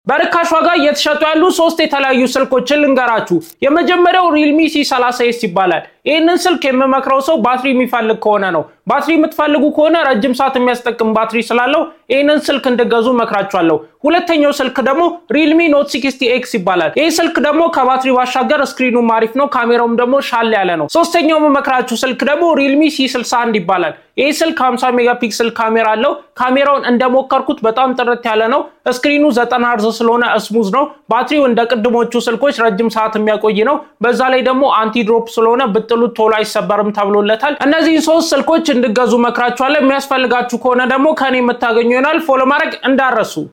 በርካሽ ዋጋ እየተሸጡ ያሉ ሶስት የተለያዩ ስልኮችን ልንገራችሁ። የመጀመሪያው ሪልሚ ሲ 30 ኤስ ይባላል። ይህንን ስልክ የምመክረው ሰው ባትሪ የሚፈልግ ከሆነ ነው። ባትሪ የምትፈልጉ ከሆነ ረጅም ሰዓት የሚያስጠቅም ባትሪ ስላለው ይህንን ስልክ እንድገዙ መክራችኋለሁ። ሁለተኛው ስልክ ደግሞ ሪልሚ ኖት 60 ኤክስ ይባላል። ይህ ስልክ ደግሞ ከባትሪ ባሻገር ስክሪኑም አሪፍ ነው፣ ካሜራውም ደግሞ ሻል ያለ ነው። ሶስተኛው የምመክራችሁ ስልክ ደግሞ ሪልሚ ሲ 61 ይባላል። ይህ ስልክ 50 ሜጋፒክስል ካሜራ አለው። ካሜራውን እንደሞከርኩት በጣም ጥርት ያለ ነው። ስክሪኑ 90 ሄርዝ ስለሆነ ስሙዝ ነው። ባትሪው እንደ ቅድሞቹ ስልኮች ረጅም ሰዓት የሚያቆይ ነው። በዛ ላይ ደግሞ አንቲድሮፕ ስለሆነ ብጥሉት ቶሎ አይሰበርም ተብሎለታል። እነዚህን ሶስት ስልኮች እንድገዙ መክራችኋለሁ። የሚያስፈልጋችሁ ከሆነ ደግሞ ከኔ የምታገኙ ይሆናል። ፎሎ ማድረግ እንዳረሱ